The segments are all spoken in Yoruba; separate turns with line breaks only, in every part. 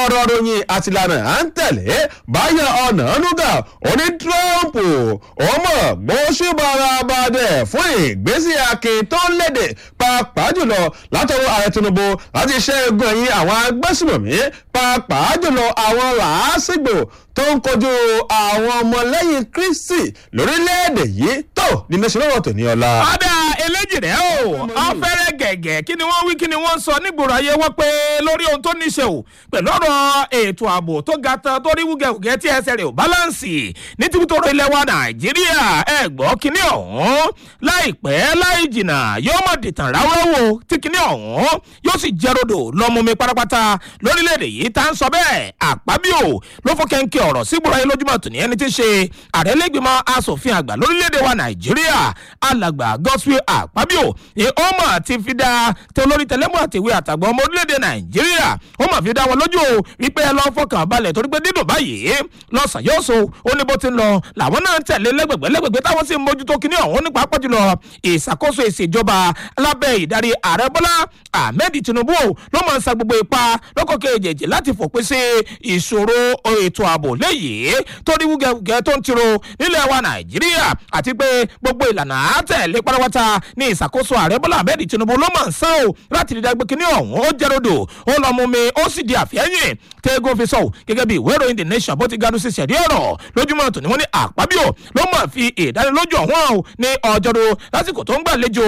ọ̀rọ̀ ròyìn àtìlànà à ń tẹ̀lé báyọ̀ ọ̀nà nùgà oní trump ọmọ gbóṣùbọ̀ràbàdẹ̀ fún ìgbésí akin tó ń léde pàápàá jùlọ látọwọ́ ààrẹ tinubu láti ṣẹ́gun ẹ̀yìn àwọn agbésùmọ̀mí pàápàá jùlọ àwọn làásìgbò tó ń kojú àwọn ọmọlẹ́yìn kristi lórílẹ̀‐èdè yìí tó ní mẹ́sàn-án tó ní ọ̀la.
ọ̀dà eléjì rẹ̀ o ọ̀fẹ́rẹ́ gẹ̀gẹ̀ kí ni wọ́n wí kí ni wọ́n sọ nígboro ayé wọ́n pé lórí ohun tó níṣe o pẹ̀lú ọ̀rọ̀ ètò ààbò tó ga tán tó rí wúgẹ̀wúgẹ̀ tí ẹsẹ̀ rẹ̀ ò báláǹsì ní tìbútòrò ilẹ̀ wa nàìjíríà ẹ̀ gbọ́ kíní ọ̀hún láìpẹ́ láì jìnnà yóò mọ̀ dìtàn ráúráwò tí kíní ọ̀hún yóò sì jẹ́rọ̀dò lọ́mumi pátápátá lórílẹ̀‐èdè yìí tá ń sọ bẹ́ẹ̀ àpábíò ló fọ́ kẹ́ńkẹ́ ọ̀rọ̀ sígboro ayé lójúmọ̀ tòní ẹni tí ń ṣe àrẹ́lẹ́gbẹ̀mọ asòfin àgbà lórílẹ̀‐èdè wa nàìjíríà alàgbà gospel àpábíò ni ó mọ̀ ti fi dá tẹ olórí tẹlẹ́mú àtìwé àtàgbà ọmọ orílẹ̀‐èdè nàìjíríà ó mọ̀ fi dá wọn lójú o wípé ẹ lọ fọkàn balẹ̀ torí pé dídùn báyìí lọ́sàn yóò so ó ní bó ti ń lọ làwọn náà ń tẹ̀lé lẹ́gbẹ̀gbẹ́ lẹ́gbẹ̀gbẹ́ táwọn sì ń mójútó kíní ọ̀hún nípa pọ̀ jùlọ ìṣàkóso ìṣèjọba lábẹ́ ìdarí ààrẹ bọ́lá ahmed tinubu ló máa ń sa gbogbo ipa lọ́kọ̀ kejì láti fòpin sí ìṣòro ètò ààbò léyìí tó rí wúgẹ́wúgẹ́ tó ń tiro nílẹ̀ wa nàìjíríà àti pé gbogbo ìlànà àtẹ̀lé pátápátá ní ìṣàkóso ààrẹ bọ́lá ahmed tinubu ló máa ń sán o láti rí dágbé kíní ọ̀hún ó jẹ́ rodò ó lọ mú mi ó sì di àfẹ́yìn tẹ́gùn fi sọ gẹ́gẹ́ bí ìwé ìròyìn the nation bó ti ganu sí sẹ̀rí ọ̀rọ̀ lójúmọ́ tòní wọ́n ní àpábíò ló mọ̀ fi ìdánilójú ọ̀hún ní ọjọ́rú lásìkò tó ń gbàlejò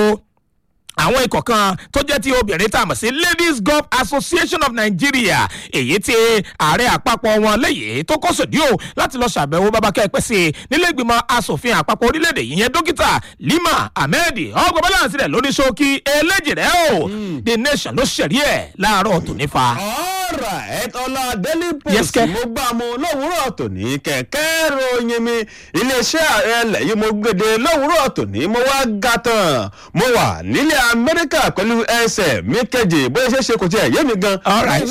àwọn ikọ̀ kan tó jẹ́ ti obìnrin tá a mọ̀ sí ladies golf association of nigeria èyí tí ààrẹ àpapọ̀ wọn léyìí tó kọ́ sòdí o láti lọ ṣàbẹ̀wò babakẹ́ pẹ́ sí i nílé ìgbìmọ̀ asòfin àpapọ̀ orílẹ̀-èdè yìí yẹn dókítà lima ahmed ọgbọ̀n balance rẹ̀ lóní ṣókí eléjì rẹ̀ o the nation ló ṣẹ̀rí ẹ̀ láàárọ̀ tòní fa.
ọ̀rọ̀ ẹ̀tọ́lá daily
Yes,
post
kẹ́.
mo gbà mu lówùúrọ̀ tòní kẹ̀kẹ́ ròyìn mi iléeṣẹ́ ààrẹ lẹ́yìn mo gbèdé lówùúrọ̀ tòní mo wá ga tán mo wà nílẹ̀ amẹ́ríkà pẹ̀lú ẹsẹ̀ mi kejì bóyá ṣe é ṣe kò tiẹ̀ yé mi gan.
All right.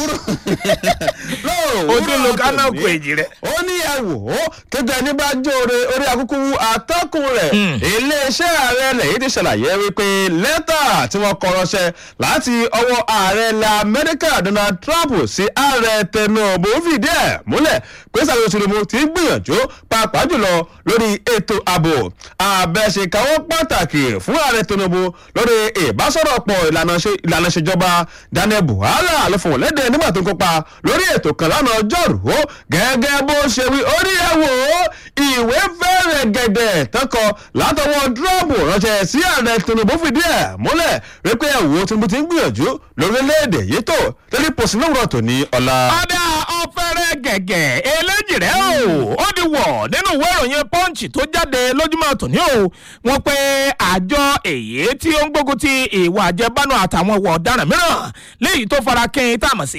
lówùúrọ̀
o tún lo kánà
tòní
kù èjì rẹ̀.
ó ní ẹ wò ó kéde ẹni bá jóore orí akúkú atọ́kùn rẹ̀ iléeṣẹ́ ààrẹ lẹ́yìn ti ṣàlàyé wípé lẹ́tà tí wọ́n kọ ránṣẹ́ láti ọwọ́ ààrẹ ilẹ̀ amẹ́ríkà donald trump sí ààrẹ tẹnubu fìdí ẹ̀ múlẹ̀ pé sàlẹ̀ òṣèlú ti ń gbìyànjú pàápàá jùlọ lórí ètò ààbò àbẹ̀ṣèkáwọ́ pàtàkì fún ààrẹ tẹnubu lórí ìbásọ̀rọ̀pọ̀ ìlànà ṣe- ìlànà ìṣèjọba daniel buhari ló fòun léde nígbà tó ń kópa lórí ètò kan lánàá ọjọ́rùú gẹ́gẹ́ bó ṣe wí orí ẹ̀ wò ó ìwé fẹ́rẹ̀ gẹ̀dẹ̀ tọkọ látọwọ́ trump ránṣẹ́ sí ààrẹ tinubu fìdí ẹ̀ múlẹ̀ wípé ẹ̀wò tinubu ti ń gbìyànjú lórílẹ̀‐èdè yìí tó lórí pòsí lówùrọ̀ tó ní ọ̀la.
ọ̀dà ọ̀fẹ́rẹ́ gẹ̀gẹ̀ eléjì rẹ̀ o ó di wọ̀ nínú ìwé ìròyìn punch tó jáde lójúmọ́ tòní o wọ́n pe àjọ èyí tí ó ń gbógun ti ìwà àjẹbánu àtàwọn ìwà ọ̀daràn mìíràn léyìí tó fara kín tá a mọ̀ sí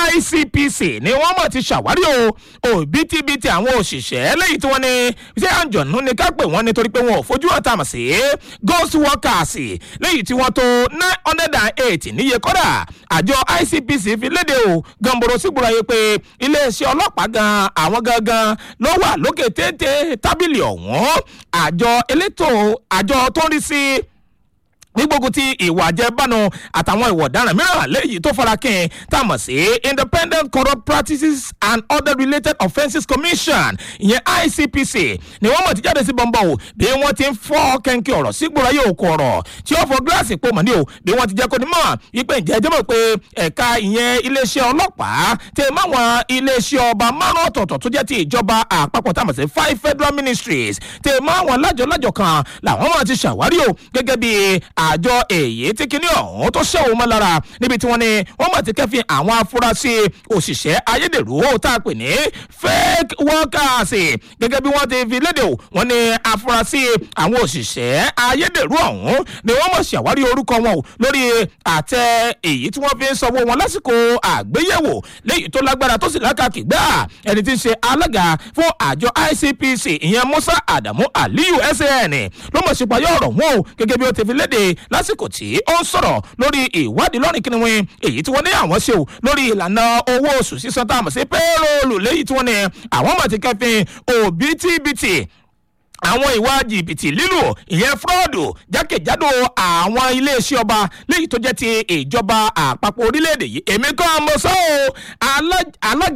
icpc ni wọ́n mọ̀ ti ṣàwárí o òbítíbitì àwọn òṣìṣẹ́ léyìí tí wọ́n ní ṣé àǹjọ̀nù ni ká pè wọ́n nítorí pé wọn ò fojú hàn tá a mọ̀ sí ghost workers léyìí tí wọ́n tó nine hundred and eight níye kọ́dà àjọ icpc fi léde o gànbọ̀rọ̀ sígbòrò ayé pé iléeṣẹ́ ọlọ́pàá gan àwọn gangan ló wà lókè téńté tábìlì ọ̀hún àjọ elétò àjọ tó ń rí sí nígbógun ti ìwà àjẹbánu àtàwọn ìwà ọ̀daràn mìíràn léyìí tó fara kín tá a mọ̀ sí independent corrupt practices and other related offences commission ìyẹn icpc ni wọ́n mọ̀ ti jáde sí bọ́ńbọ́ o bí wọ́n ti ń fọ́ kẹ́ńkẹ́ ọ̀rọ̀ sígbóra yóò kọ ọ̀rọ̀ tí ó fọ gíláàsì pò mọ́ ní o bí wọ́n ti jẹ́ kó ní mọ̀ wípé ǹjẹ́ ẹjẹ́ mọ̀ pé ẹ̀ka ìyẹn iléeṣẹ́ ọlọ́pàá tẹ máwọn iléeṣẹ́ ọba márùn ọ̀tọ̀ọ̀tọ̀ tó jẹ́ ti ìjọba àpapọ̀ tá a mọ̀ sí five federal ministries tẹ máwọn lájọlájọ kan làwọn máa ti ṣàwárí o gẹ́gẹ́ bí àjọ èyí tí kinní ọ̀hún tó ṣẹ́ òun mọ́ lára níbi tí wọ́n ní wọ́n mọ̀ ti kẹ́fìn àwọn afurasí òṣìṣẹ́ ayédèrú tá a pè ní fake workers gẹ́gẹ́ bí wọ́n ti fi léde o wọ́n ní afurasí àwọn òṣìṣẹ́ ayédèrú ọ̀hún ni wọ́n mọ̀ ṣàwárí orúkọ wọn o lórí àtẹ èyí tí wọ́n fi ń sanwó wọn lásìkò àgbéyẹ̀wò léyìí tó lágbára tó sì lákàkì gbà ẹni tí ń ṣe alága fún àjọ icpc ìyẹn musa adamu aliyu san ló mọ̀ sípayọ̀ ọ̀rọ̀ wọn o gẹ́gẹ́ bí ó ti fi léde lásìkò tí ó ń sọ̀rọ̀ lórí ìwádìí lọ́rìn kìnìún èyí tí wọ́n ní àwọn ṣe o lórí ìlànà owó oṣù sísan tá a mọ̀ sí pẹ́ẹ́rọ́ọ̀lù léyìí tí wọ́n ní àwọn mọ̀ ti kẹ́fìn òbítíbitì àwọn ìwà jìbìtì lílù ìyẹn fúrọ́ọ̀dù jákèjádò àwọn iléeṣẹ́ ọba léyìí tó jẹ́ ti ìjọba àpapọ̀ orílẹ̀-èdè yìí èmi kọ́ mo sọ ọ́ alága